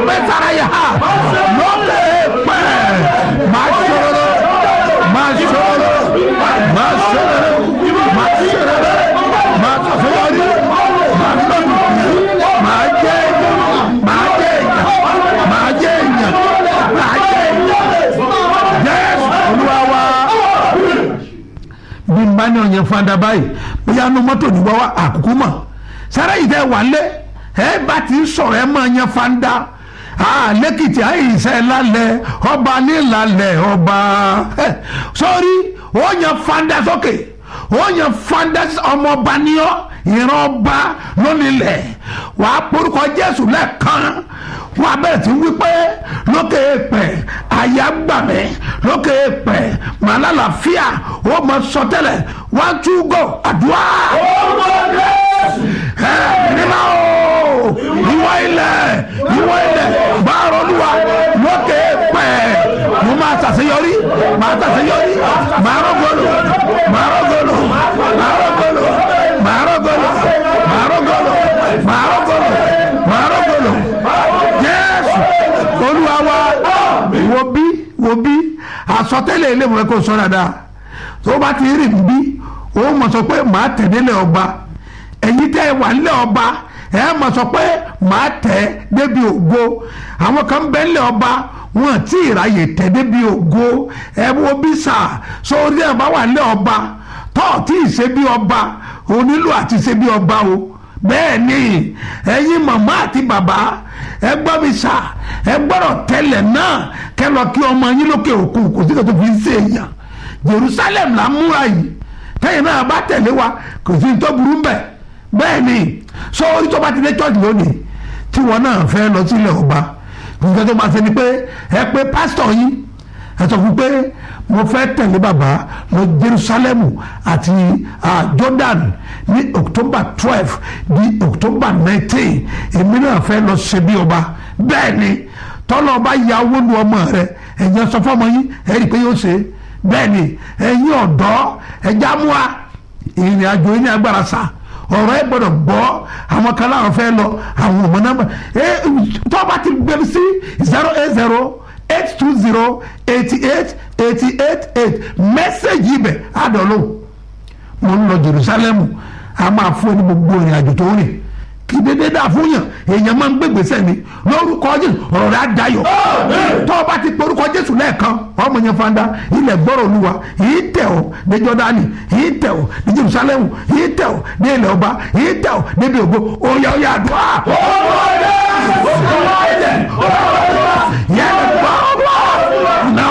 mẹ́tara yà á lókè pẹ́ máa ṣòro máa ṣòro máa ṣòro máa ṣòro máa ṣàṣeyọrí máa lọ́dún máa jẹ́ máa jẹ́ èèyàn máa jẹ́ èèyàn máa jẹ́ èèyàn jésù olúwa wa bí n bá ní ọ̀yẹ́ fanda báyìí bóyá nu mọ́tò ní wọ́wọ́ àkókò mọ̀ sára yìí tẹ́ wà lé ẹ bá ti sọ̀rọ̀ ẹ máa yẹn fanda lẹ́kìtì àyìnsẹ́ lálẹ́ ọba nílàlẹ̀ ọba sọ́rí ó yẹn fanda sókè ó yẹn fanda ọmọọba níyọ́ ìran ọba lónìlẹ̀ wàá porúkọ jésù lẹ́ẹ̀kan wọn abẹ́rẹ́ tí ń wí pé lókè èèpẹ̀ àyà gbà mí lókè èèpẹ̀ màlálàfíà ó mọ sọtẹ́lẹ̀ one two go àdúrà. ẹ nígbà o ìwọ ilẹ̀ ìwọ ilẹ̀ báàrọ̀ olúwa lókè èèpẹ̀ mo máa ṣàṣeyọrí máa ṣàṣeyọrí máa rọ́gọ́lù máa rọ́gọ́lù máa rọ́gọ́lù máa rọ́gọ́lù máa rọ́gọ́lù máa rọ́gọ́lù máa rọ́gọ́lù jésù olúwa wa wo bí wo bí àsọtẹ́lẹ̀ ilé ìwé kò sọ dáadáa tó bá ti rìn bí ó mọ̀ sọ pé màá tẹ̀lé ọba ẹ̀yin tẹ́ ẹ wà nílẹ̀ ọba ẹ mọ̀ sọ pé màá tẹ̀ débi ògo àwọn kan bẹ́ nílẹ̀ ọba wọn tí ìráyè tẹ̀ débi ògo ẹ wo bí sà sórí ẹ̀ bá wà nílẹ̀ ọba tọ́ tí ì ṣe bí ọba onílù àti ṣe bí ọba o bẹ́ẹ̀ ni ẹ̀yin màmá àti bàbá ẹ gbọ́ mi sà ẹ gbọ́dọ̀ tẹ́lẹ̀ náà kẹ́ lọ kí ọmọ yín lókè òkun kò sí kò tó fi ń ṣe èèyàn Jerusalem là ń múra yìí tẹ́yìn náà bá tẹ̀lé wa kò sí tó burú bẹ́ẹ̀ bẹ́ẹ̀ ni sọ orí tó bá ti dé church lónìí tí wọn náà fẹ́ lọ sílẹ̀ ọba nǹkan tó máa ṣe ni pé ẹ pé pásítọ̀ yín ẹ sọ fún pé mo fẹ́ tẹ̀lé bàbá lọ Jerusalem àti Jordan ní October twelve di October nineteen èmi náà fẹ́ lọ ṣe bí ọba bẹ́ẹ̀ ni tọ́lọ́ ọba ya owó lu ọmọ rẹ ẹ̀yin sọ fọmọ yín ẹ rí i pé yóò ṣe bẹ́ẹ̀ ni ẹ̀yin ọ̀dọ́ ẹ̀já mú wa ìrìn àjò yín ní agbára sá ọ̀rọ̀ ẹ gbọ́dọ̀ gbọ́ àwọn kan láwọn fẹ́ lọ àwọn ọmọ náà ẹ tọ́ba ti gbẹ̀rù sí zero eight zero eight two zero eighty eight eighty eight eight mẹ́sẹ̀gì ibẹ̀ àdọ̀lọ́ mo ń lọ Jerusalem a máa fún ẹni gbogbo ìrìn àjò tó rìn kí dédé dà fún yàn èèyàn máa ń gbé gbèsè ni lórúkọ Jésù ọ̀rọ̀ rẹ̀ á dayọ̀ tó o bá ti porúkọ Jésù lẹ́ẹ̀kan ọmọ yẹn fanda ilẹ̀ gbọ́rọ̀ olúwa yìí tẹ̀ ọ́ ní Jọ́dánì yìí tẹ̀ ọ́ ní Jerusalem yìí tẹ̀ ọ́ ní ilẹ̀ ọba yìí tẹ̀ ọ́ níbi ògo oyè oyè àdúrà. yẹn gbọ́ náà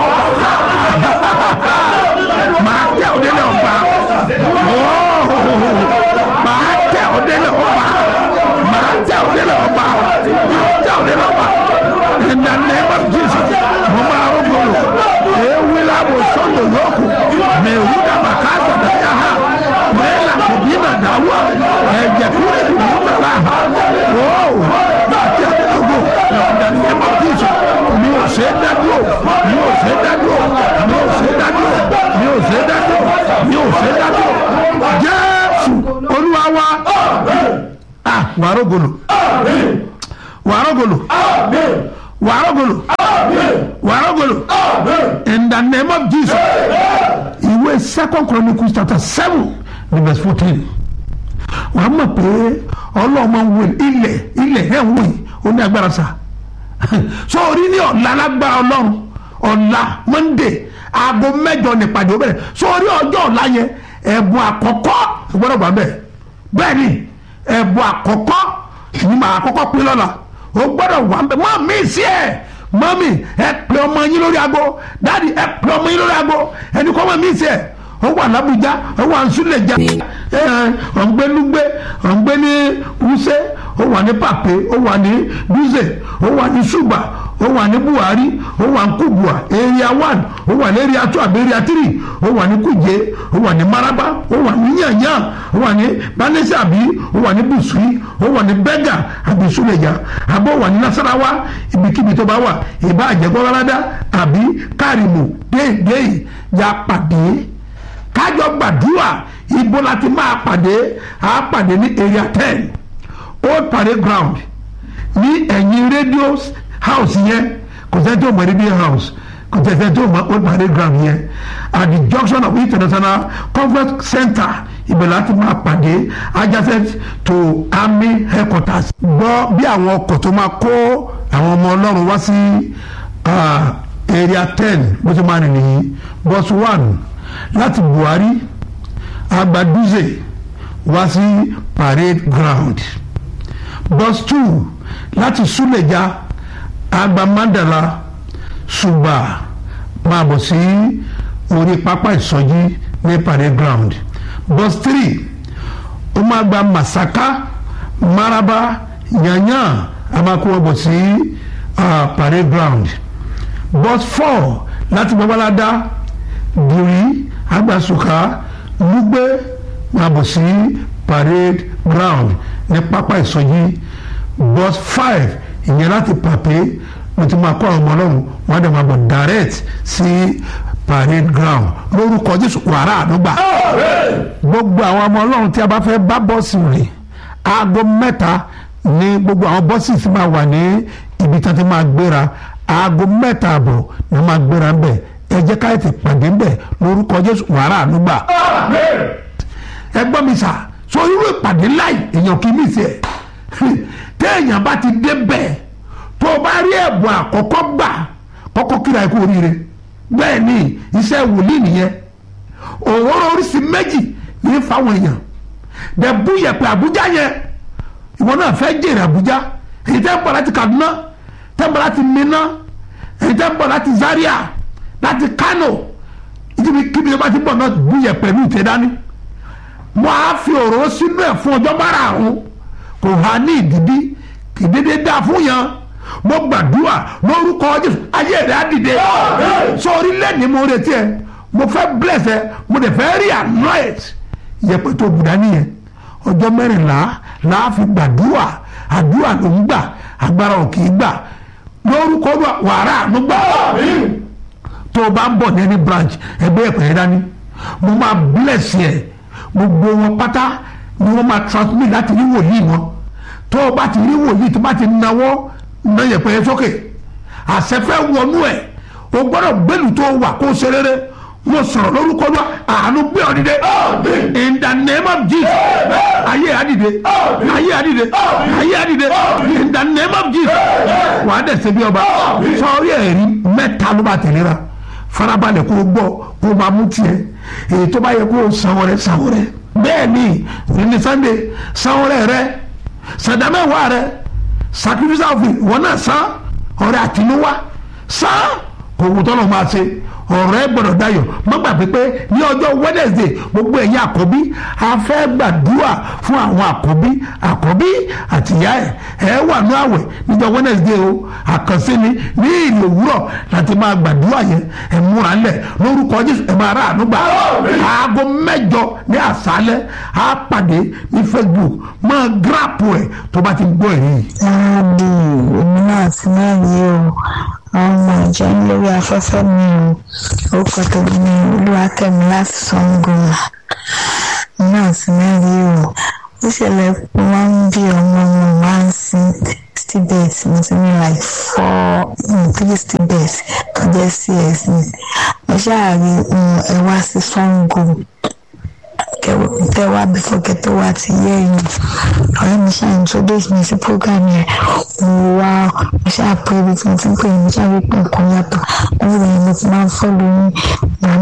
máa tẹ̀ ọ́ nílẹ̀ ọba máa tẹ̀ ọ́ nílẹ̀ ọba máa tẹ̀ ọ́ nílẹ̀ ọba máa tẹ̀ ọ́ nílẹ̀ ọba in the name of Jesus mo máa rúgbòrò ewu labo sọ́dọ̀ yòókù mẹ́wù dàbà káàtà dáyà ha mẹ́lá kòbí nà dáwọ́ ẹ̀jẹ̀ kúrẹ́ ìlú bàbá ha wọ́ọ̀ láti àdúgbò in the name of Jesus mi ò ṣe é dádúró mi ò ṣe é dádúró mi ò ṣe é dádúró mi ò ṣe é dádúró mi ò ṣe é dádúró Jésù Olúwa wa ah wàrógolo wàrógolo wàrógolo wàrógolo in the name of Jesus ìwé second chronicles chapter seven verse fourteen wàá mọ̀ pé ọlọ́mọ wo ilẹ̀ ilẹ̀ ẹ̀ ń wò yìí ó ní agbára sa so orí ní ọ̀la lágbára ọlọ́run ọ̀la monday aago mẹ́jọ nípàdé ó bẹ̀rẹ̀ so orí ọjọ́ ọ̀la yẹn ẹ̀bùn àkọ́kọ́ gbọ́dọ̀ gbà bẹ́ẹ̀ bẹ́ẹ̀ ni ẹ̀bùn àkọ́kọ́ ní màá kọ́kọ́ pín lọ́la o gbọ́dọ̀ wà ń bẹ̀ mọ́ mi sí ẹ̀ mọ́mì ẹ pè ọmọ yín lórí aago dáàdi ẹ pè ọmọ yín lórí aago ẹni kọ́ mọ́ mi sí ẹ̀ ó wà lábújá ó wà nsúlẹ̀já ọ̀ngbẹ́nugbẹ́ ọ̀ngbẹ́ ní wúsẹ́ ó wà ní pàpé ó wà ní dúzẹ̀ ó wà ní ṣùgbà ó wà ní buhari ó wà ní kubua area one ó wà ní area two àbí area three ó wà ní kuje ó wà ní maraba ó wà ní yanyan ó wà ní banese àbí ó wà ní busui ó wà ní bẹ́gà àbí suleja àbí ó wà ní nasarawa ibikíbi tó bá wà ìbá àjẹgbọ́ládá àbí kárìmù déédéé ya pàdé kájọ gbàdúrà ibo la ti máa pàdé a pàdé ní area ten old parade ground ní ẹ̀yìn radio house yẹn kò sẹ́ni tó mọ̀ ní bí house kò sẹ́ni tó mọ̀ ó parade ground yẹn at the junction of international conference center ibẹ̀ láti máa pàdé adjacent to army headquarters. gbọ́ bí àwọn ọkọ̀ tó máa kó àwọn ọmọ ọlọ́run wá sí area ten bó ti máa rìn nìyí bus one láti buhari agbaduze wá sí parade ground bus two láti suleja agbamandala ṣùgbà máa bọ̀ sí orí pápá ìsọjí ní parade ground bus three ó máa gba masaka maraba yanyan a máa kó wọn bọ̀ sí uh, parade ground bus four láti babalada buri agbasuka lugbe máa bọ̀ sí parade ground ní pápá ìsọjí bus five ìyẹn láti pàpé mo ti máa kó àwọn ọmọ ọlọ́run wọn á dẹ̀ máa bọ̀ direct sí parade ground lórúkọ jésù wàrà àdúgbà gbogbo àwọn ọmọ ọlọ́run tí a bá fẹ́ bá bọ́ọ̀sì rìn aago mẹ́ta ní gbogbo àwọn bọ́ọ̀sì tí máa wà ní ibi tí wọ́n ti máa gbéra aago mẹ́ta àbọ̀ ni wọ́n máa gbéra ń bẹ̀ ẹ jẹ́ ká ètè pàdé ń bẹ̀ lórúkọ jésù wàrà àdúgbà ẹ gbọ́ mi sà so irú ìpàdé láì èèyàn kì í mí sí ẹ téèyàn bá ti dé bẹ́ẹ̀ tó o bá rí ẹ̀bùn àkọ́kọ́ gbà kọ́kọ́ kíra ẹ kú oríire bẹ́ẹ̀ ni iṣẹ́ wòlíì nìyẹn òwúrọ̀ oríṣi méjì ní fáwọn èèyàn dẹ̀bú yẹ̀pẹ̀ àbújá yẹn ìwọ náà fẹ́ jèrè àbújá èyí tẹ́ ń bọ̀ láti kaduna tẹ́ ń bọ̀ láti minna èyí tẹ́ ń bọ̀ láti zaria láti kano ìdíbi kíbi tó bá ti bọ̀ náà bú yẹ̀pẹ̀ ní ìtẹ́ dání mo á fi òróró sínú ẹ̀ fún ọjọ́ márààrún kò há ní ìdíbí kì í dédé dá fún yẹn mo gbàdúrà lórúkọ jésù ayé rẹ á dìde sọ orílẹ̀-èdè mo retí ẹ mo fẹ́ bless ẹ mo dẹ̀ fẹ́ rí anoint yẹpẹ tó bùdá nìyẹn ọjọ́ mẹ́rìnlá làá fi gbàdúrà àdúrà ló ń gbà agbára ò kì í gbà lórúkọ wàrà ló gbà tó o bá ń bọ̀ ní any branch ẹgbẹ́ ẹ̀pẹ̀ yẹn dání mo máa bless ẹ gbogbo wọn pátá ni wọ́n máa transmit láti rí wòlíì wọn tó o bá ti rí wòlíì tó bá ti náwó ná yẹpẹ yẹn sókè àṣẹfẹ́ wọnú ẹ̀ o gbọ́dọ̀ gbẹ́lú tó wà kó o ṣe rere mo sọ̀rọ̀ lórúkọ lọ àánú gbé ọ dìde in the name of Jesus ayé àdìde ayé àdìde ayé àdìde in the name of Jesus wàá dẹ̀ ṣe bí ọba sọ̀rí ẹ̀rí mẹ́ta ló bá tẹ̀lé ra farabalẹ̀ kó o gbọ́ kó o máa mú tiẹ̀ èyí tó bá yẹ kó o sanwó rẹ sanwó rẹ bẹ́ẹ̀ ni ní Sunday sanwó rẹ rẹ sàdámẹ́wàá rẹ sacrifice offering wọn náà san ọrẹ àtinúwá san kò wù tọ́lọ̀ máa ṣe ọ̀rọ̀ ẹ gbọ́dọ̀ dayọ̀ má gbàgbé pé ní ọjọ́ Wednesday gbogbo ẹ̀yin àkọ́bí a fẹ́ gbàdúrà fún àwọn àkọ́bí àkọ́bí àtìyá ẹ̀ ẹ̀ wà ní àwẹ̀ níjọ́ Wednesday o àkànṣe ni ní ìlú òwúrọ̀ láti máa gbàdúrà yẹn ẹ̀ múra lẹ̀ lórúkọ Jésù ẹ̀ máa rà ànúgbà aago mẹ́jọ ní àṣálẹ́ á pàdé ní Facebook máa gíráàpù ẹ̀ tó bá ti gbọ́ ẹ̀rí yìí. láàbì èmi náà ti náà yé o àwọn ọmọ ìjọ ń lórí afẹ́fẹ́ mi o orúkọ tèmi ni olúwakẹ́mi láti Ṣàngó náà ti náà yé o ó ṣẹlẹ̀ pé wọ́n ń bí ọmọ mi wá ń sin stibet mo ti ní like four three stibet tó jẹ́ cs ni mo ṣáà rí ẹ wá sí Ṣàngó tẹ wá before kẹtọ wá ti yẹ ẹ̀yìn ọ̀rẹ́ mi ṣáà introduce mi sí program yẹn mo wá mo ṣáà pé ibi tí mo ti ń pè é mo ṣáà rí pé nǹkan yàtọ̀ lẹ́yìn ìgbà yẹn mo ti máa ń fọ́lù yín mo